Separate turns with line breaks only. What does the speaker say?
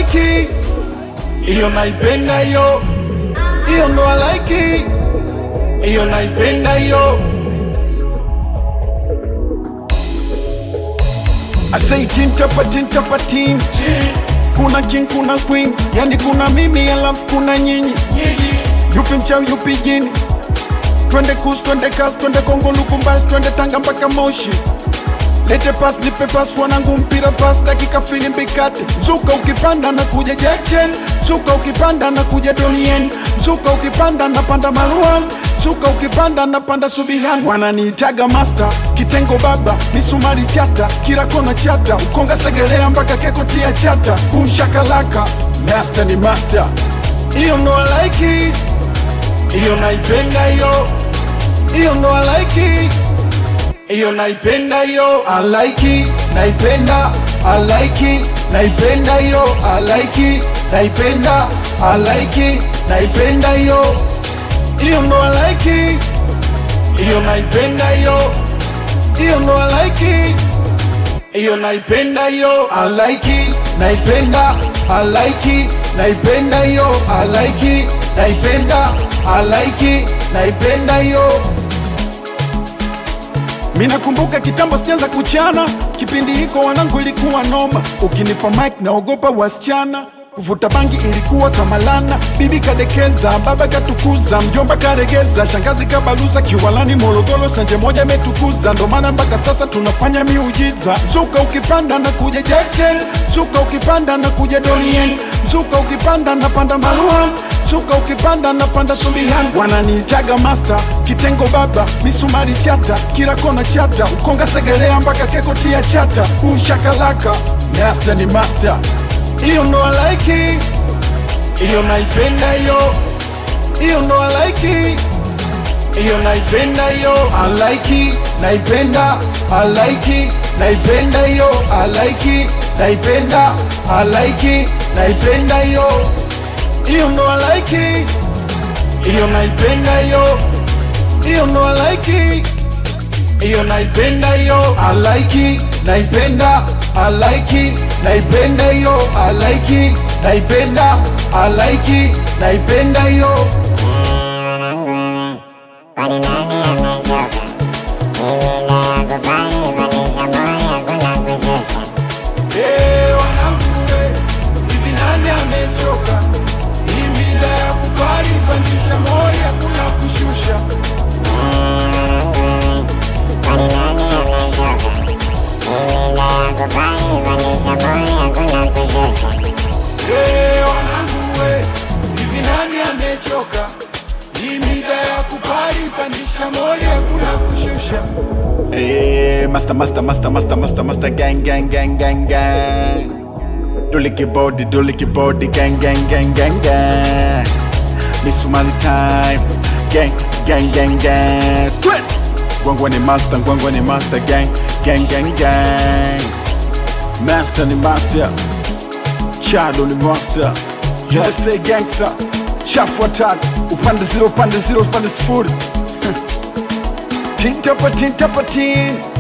like hiyo naipenda hiyo hiyo ndo I like hiyo naipenda hiyo I say tin tapa tin tapa tin kuna king kuna queen yani kuna mimi alafu kuna nyinyi yupi mchawi yupi jini twende kus twende kas twende kongo lukumbasi twende tanga mpaka moshi lete pas nipe pas wanangu mpira pas dakika filimbi kati mzuka ukipanda na kuja jackchen mzuka ukipanda na kuja donien mzuka ukipanda na panda maruan mzuka ukipanda na panda subihan wananiitaga master kitengo baba misumari chata kila kona chata ukonga segelea mpaka keko tia chata kumshakalaka master ni master hiyo ndo I like it. hiyo naipenda hiyo hiyo ndo I like it hiyo naipenda hiyo I like it, naipenda I like it, naipenda hiyo I like it, naipenda I like it, naipenda hiyo hiyo ndo I like it, hiyo naipenda hiyo hiyo ndo I like it, hiyo naipenda hiyo I like it, naipenda I like it, naipenda hiyo I like it, naipenda I like it, naipenda hiyo Minakumbuka kitambo sijaanza kuchana, kipindi hiko wanangu ilikuwa noma. Ukinipa mic naogopa wasichana, kuvuta bangi ilikuwa kama lana. Bibi kadekeza, baba katukuza, mjomba karegeza, shangazi kabaluza, kiwalani Morogoro sanje moja imetukuza. Ndo maana mpaka sasa tunafanya miujiza. Mzuka ukipanda na kuja Jackson, mzuka ukipanda na kuja Donien, mzuka ukipanda na panda Maruan Suka ukipanda na panda Subihan, wananiitaga master, kitengo baba, misumari chata, kila kona chata, ukonga segelea mpaka keko tia chata, umshakalaka, master ni master, hiyo ndo I like it, hiyo naipenda hiyo, hiyo ndo I like it, hiyo naipenda hiyo, I like it, naipenda, I like it, naipenda hiyo, I like it, naipenda, I like it, naipenda hiyo hiyo ndo I like it, hiyo naipenda hiyo, hiyo ndo I like it, hiyo naipenda hiyo, I like it, naipenda, I like it, naipenda hiyo, I like it, naipenda, I like it, naipenda hiyo.
Kwani nani amechoka? Mimi nayakubali, vanisha moyo, hakuna kushusha.
Eh, wanangu we, hivi nani amechoka? Hii mida ya kubali, pandisha moyo, hakuna kushusha.
Kwani nani amechoka? Mimi nayakubali, vanisha moyo, hakuna kushusha.
Eh, wanangu we, hivi nani amechoka? Hii mida ya kubali, pandisha moyo, hakuna kushusha.
Eh, master, master, master, master, master, master, gang, gang, gang, gang, gang. Duliki body, duliki body, gang, gang, gang, gang, gang. Miss Somali time, gang, gang, gang, gang. Twit. Gwangwa ni master, gwangwa ni master, gang, gang, gang, gang. Master ni master, Chado ni master. USA gangster, chafu watatu, upande zero, upande zero, upande sifuri. Tin tapa tin tapa tin